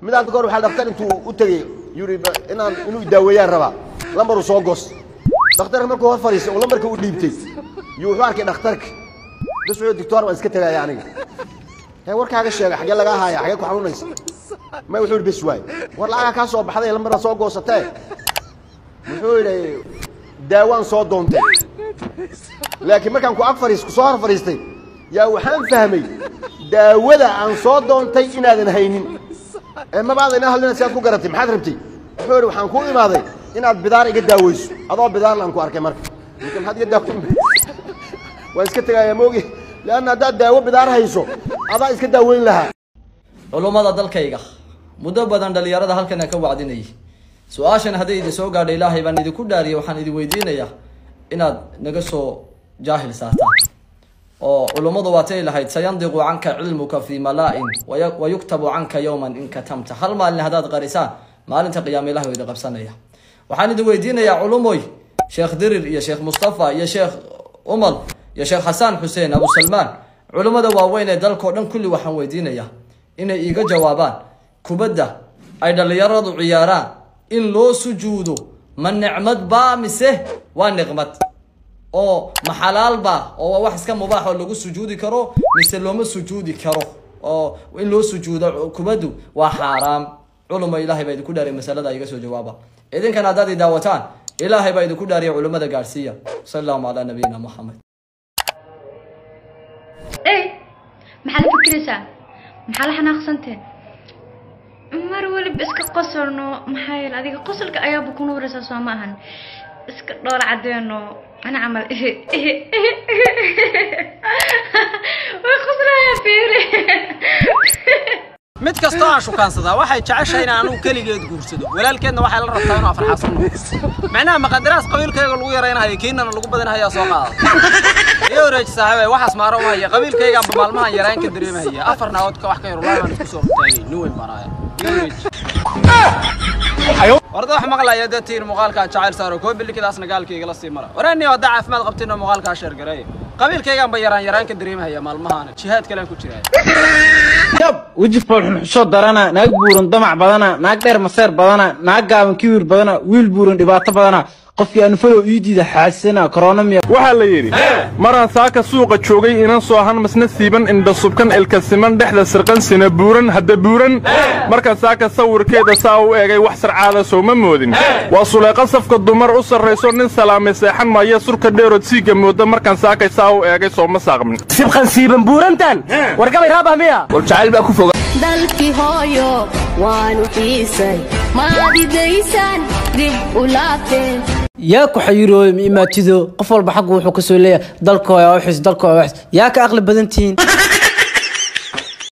midaad goor waxaa dhakhtar intuu u tegey yuri inaan inuu daaweeyaan rabaa lambaruu soo gos dhakhtarka markuu hor fadhiistay oo lambarka u dhiibtay yuu wuxuu arkay dhakhtarka bas wuxuu dictoor waan iska tegaya aniga hee warkaaga sheega xaggee lagaa haaya xaggee ku xanuunaysa may wuxuu yidhi bes waay war lacagaa kaa soo baxday lambarna soo goosatee wuxuu yidhi daawaan soo doontay laakiin markaan ku ag fadhiis kusoo hor fadhiistay yaa waxaan fahmay daawada aan soo doontay inaadan haynin ee mabaada inaa hadlina si aad ku garatay maxaad rabtay wuxuu yidhi waxaan ku imaaday inaad bidaar iga daaweyso adoo bidaarlaan ku arkay marka marka maxaad iga daaweyn waan iska tegayaa moogi leanna haddaad daawo bidaar hayso adaa iska daaweyn lahaa culummada dalkayga muddo badan dhalinyarada halkana ka wacdinayay su-aashan hadday idin soo gaadha ilaahay baan idinku dhaariyay waxaan idin weydiinayaa inaad naga soo jaahil saartaan oo culummadu waatay lahayd sayandiqu canka cilmuka fi malaa-in waya- wayuktabu canka yowman in katamta hal maalin haddaad qarisaan maalinta qiyaama ilahi waa idin qabsanaya waxaan idin weydiinayaa culumoy sheekh dirir iyo sheekh mustafa iyo sheekh umal iyo sheekh xasaan xuseen abu salmaan culummada waaweyn ee dalkao dhan kulli waxaan weydiinayaa inay iiga jawaabaan kubadda ay dhalinyaradu ciyaaraan in loo sujuudo ma nicmad baa mise waa niqmad oo ma xalaal baa oo waa wax iska mubaax oo lagu sujuudi karo mise looma sujuudi karo oo in loo sujuudo kubaddu waa xaaraam culuma ilaahay baa idinku dhaariya masalada iga soo jawaaba idinkana haddaad i daawataan ilaahay baa idinku dhaariya culimmada gaadhsiiya sal allahuma calaa nabiyina moxamed ey maxaa la fikiraysaa maxaa la xanaaqsanteen mar weliba iska qosolno maxaa yeele adiga qosolka ayaaba ku nuuraysaa soo ma ahan iska dhoola cadeeno ana camal way qoslayaa fiiri mid kastoo aan shukaansadaa waxay jeceshahay inaan anugu keligeed guursado walaalkeedna waxay la rabtaa inuu afarxasan noqdo macnaha maqadaraas qabiilkayga lagu yaraynahayo kiinana lagu badinahaya soo qaada iyo wareeji saaxiibay waxaas maaro uma haya qabiilkaygaanba maalmahan yaraan ka dareemahaya afar naagoodka wax ka yar wallahi baan isku soo hortaagay nin weyn baan ahaya iyo wareeji warda wax maqlaya dee tiir muuqaalkaa jacayl saaro koo bilikidaasna gaalkayga la sii mara waraani haddaa caafimaad qabtino muuqaalkaa sheergareeya qabiilkaygaanba yaraan yaraan ka dareemahaya maalmahaana jihaad kalean ku jiraya yab weji foolxun xusho darana naag buuran damac badana naag dheer maseer badana naag gaaban kibir badana wiil buuran dhibaato badana qofkii anfalo ii diida xaasana korona miya waxaa la yidhi maraan saaka suuqa joogay inan soo han masna siiban indha subkan ilka siman dhexda sirqan sina buuran hadda buuran markaan saaka sawirkeeda saa u eegay wax sarcaada sooma moodin waa suleeqa safka dumar u sarrayso nin salaamay seexan maya surka dheerood siiga mooda markaan saakay saa u eegay sooma saaqmin sibqan siiban buurantan wargabay raabah miya dalkii hooyo waanu xiisay maadidaysaan dib u laabteen yaa ku xayirooyo ma imaatido qof walba xaggu wuxuu ka soo leeyahay dalkooda waa xis dalkooda waa xis yaa ka aqli badan tihiin